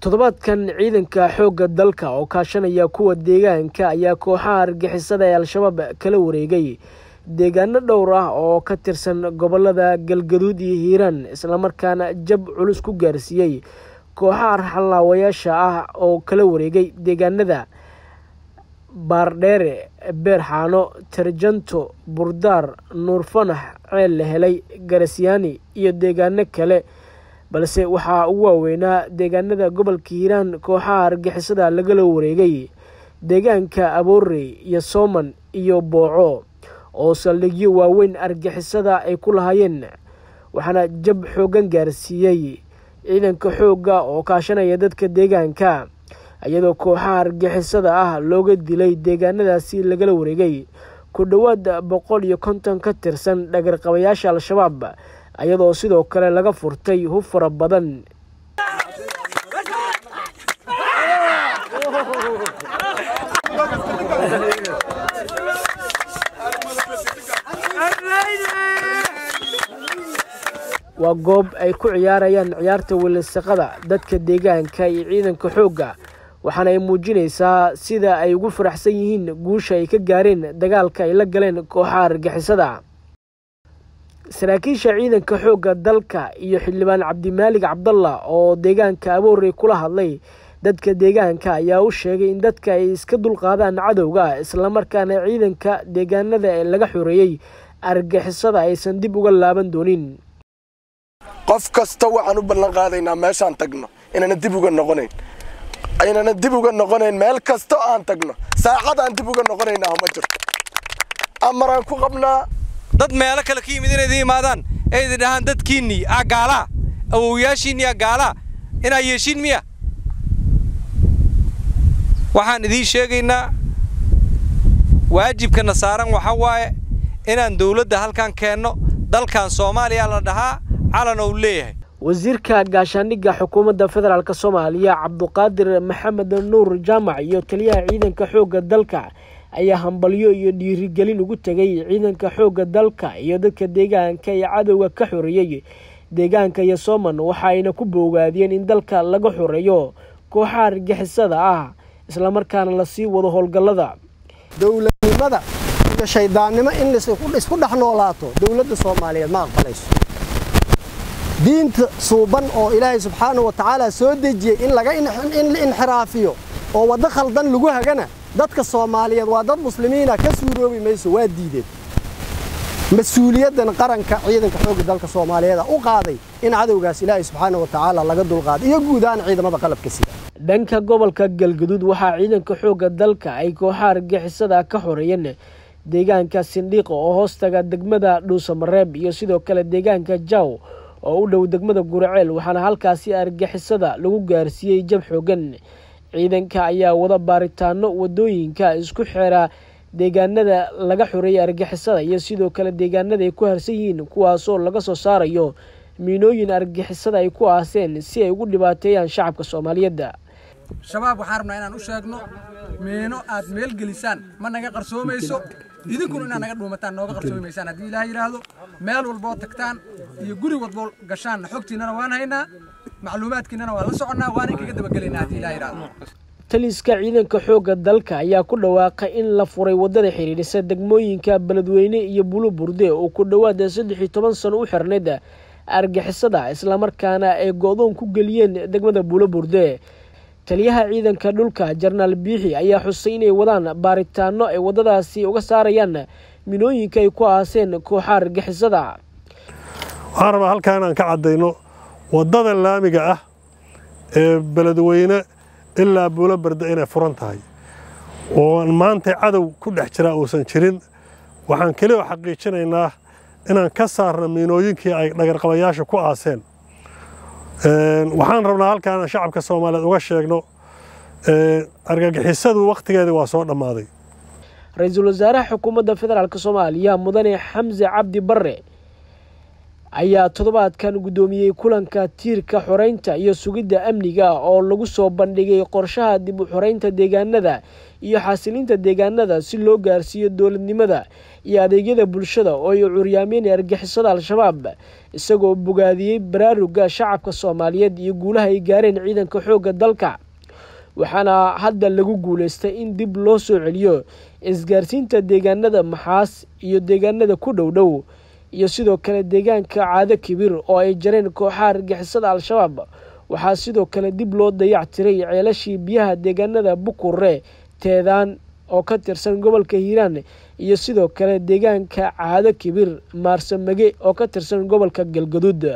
toddobaadkan ciidanka xoogga dalka oo kaashanaya kuwa deegaanka ayaa kooxaha argixisada ee al-shabaab kala wareegay deegaano dhowr ah oo ka tirsan gobolada galgaduud iyo hiiraan islamarkaana jab culus ku gaarsiiyey kooxaha arxalaawayaasha ah oo kala wareegay deegaanada baardheere beerxaano tarjanto burdaar nuurfanax ceel la helay garasyaani iyo deegaano kale balse waxaa ugu waaweynaa deegaanada gobolka hiiraan kooxaha argixisada lagala wareegay deegaanka aboorey iyo sooman iyo booco oo saldhigyo waaweyn argixisada ay ku lahaayeen waxaana jab xooggan gaarsiiyey ciidanka xoogga oo kaashanaya dadka deegaanka iyadoo kooxaha argixisada ah looga dilay deegaanadaasi lagala wareegay ku dhowaad boqol iyo konton ka tirsan dhagarqabayaasha al-shabaab iyadoo sidoo kale laga furtay hub fara badan waa goob ay ku ciyaarayaan ciyaarta welisaqada dadka deegaanka iyo ciidanka xoogga waxaana ay muujinaysaa sida ay ugu faraxsan yihiin guusha ay ka gaareen dagaalka ay la galeen kooxaha argixisada saraakiisha ciidanka xoogga dalka iyo xildhibaan cabdimaalig cabdalla oo deegaanka aboorey kula hadlay dadka deegaanka ayaa u sheegay in dadka ay iska dulqaadaan cadowga islamarkaana ciidanka deegaanada ee laga xoreeyey argixisada aysan dib uga laaban doonin qof kasta waxaan u ballan qaadaynaa meeshaan tagno inaana dib uga noqonayn aynana dib uga noqonayn meel kasta aan tagno saacadaan dib uga noqonaynaa ma jirto amaraan ku qabnaa dad meelo kale ka yimid inay idin imaadaan ee idin dhahaan dadkiinnii aa gaalaa awowyaashiinnii aa gaalaa inaa yeeshiin miya waxaan idiin sheegaynaa waajibkana saaran waxaa waaye inaan dawladda halkan keenno dalkan soomaaliya la dhahaa calan ou leeyahay wasiirka gaashaandhigga xukuumadda federaalk soomaaliya cabduqaadir maxamed nuur jaamac iyo taliyaha ciidanka xoogga dalka ayaa hambalyo iyo dhiirigelin ugu tegay ciidanka xoogga dalka iyo dadka deegaanka ee cadowga ka xoreeyey deegaanka iyo sooman waxa ayna ku boogaadiyeen in dalka laga xoreeyo kooxaha argixisada ah islamarkaana lasii wado howlgallada dowladnimada iyo shaydaannimo in isku dhex noolaato dowladda soomaaliyeed ma aqbalayso diinta suuban oo ilaahay subxaanahu wa tacaala soo dejiyey in laga in la inxiraafiyo oo waddo khaldan lagu hagana dadka soomaaliyeed waa dad muslimiina ka suuroobi mayso waa diideen mas-uuliyaddan qaranka ciidanka xoogga dalka soomaaliyeed u qaaday in cadowgaas ilaahay subxaanahu wa tacaala laga dulqaaday iyo guud ahaan ciidamada qalabka sida dhanka gobolka galgaduud waxaa ciidanka xoogga dalka ay kooxaha argixisada ka xoreeyeen deegaanka sindhiiqa oo hoostaga degmada dhuusamareeb iyo sidoo kale deegaanka jaw oo u dhow degmada guraceel waxaana halkaasi argixisada lagu gaarsiiyey jab xoogan ciidanka ayaa wada baaritaano wadooyinka isku xeera deegaanada laga xoreeyay argixisada iyo sidoo kale deegaanada ay ku harsan yihiin kuwaasoo laga soo saarayo miinooyin argixisada ay ku aaseen si ay ugu dhibaateeyaan shacabka soomaaliyeedda shabaab waxaan rabnaa inaan u sheegno miino aad meel gelisaan ma naga qarsoomayso idinkuna inaad naga dhuumataan nooga qarsoomi maysaan haddii ilaah yidhaahdo meel walboo tagtaan iyo guri walboo gashaanna xogtiinnana waan haynaa macluumaadkiinnana waan la soconnaa waana inkaga dabagelaynaa haddii ilaah yidhaahdo taliska ciidanka xoogga dalka ayaa ku dhawaaqay in la furay waddada xidhiidhisa degmooyinka beledweyne iyo buluburde oo ku dhowaada saddex iyo toban sano u xirnayd argixisada islamarkaana ay go-doon ku geliyeen degmada buluburde taliyaha ciidanka dhulka jarnaal biixi ayaa xusay inay wadaan baaritaano ay waddadaasi uga saarayaan minooyinka ay ku aaseen kooxa argixisada waxaan rabaa halkaa inaan ka caddayno waddada laamiga ah ee beledweyne ilaa buulo barda inay furan tahay oo maanta cadow ku dhex jiraa uusan jirin waxaan keliya xaqiijinaynaa inaan ka saarno miinooyinkii ay dhagarqabayaasha ku aaseen waxaan rabnaa halkaa inaan shacabka soomaaliyeed uga sheegno argagixisadu wakhtigeedii waa soo dhammaaday ra-iisul wasaaraha xukuumadda federaalk soomaaliya mudane xamse cabdi barre ayaa toddobaadkan guddoomiyey kulanka tiirka xoreynta iyo sugidda amniga oo lagu soo bandhigay qorshaha dib u xoreynta deegaanada iyo xasilinta deegaanada si loo gaarsiiyo dowladnimada iyo adeegyada bulshada oo ay curyaameen argixisada al-shabaab isagoo bogaadiyey baraaruga shacabka soomaaliyeed iyo guulaha ay gaareen ciidanka xoogga dalka waxaana hadda lagu guuleystay in dib loo soo celiyo isgaarsiinta deegaanada maxaas iyo deegaanada ku dhow dhow iyo sidoo kale deegaanka caado kibir oo ay jareen kooxaha argixisada al-shabaab waxaa sidoo kale dib loo dayac tiray ceelashii biyaha deegaanada bukure teedaan oo ka tirsan gobolka hiiraan iyo sidoo kale deegaanka caado kibir maarsamage oo ka tirsan gobolka galgaduud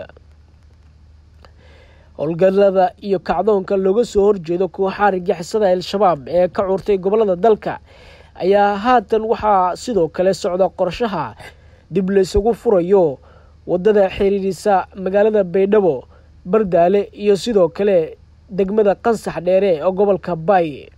howlgallada iyo kacdoonka looga soo horjeedo kooxaha argixisada al-shabaab ee ka curtay gobolada dalka ayaa haatan waxaa sidoo kale socda qorshaha dib laysugu furayo waddada xiriirisa magaalada baydhabo bardaale iyo sidoo kale degmada qansax dheere ee gobolka baay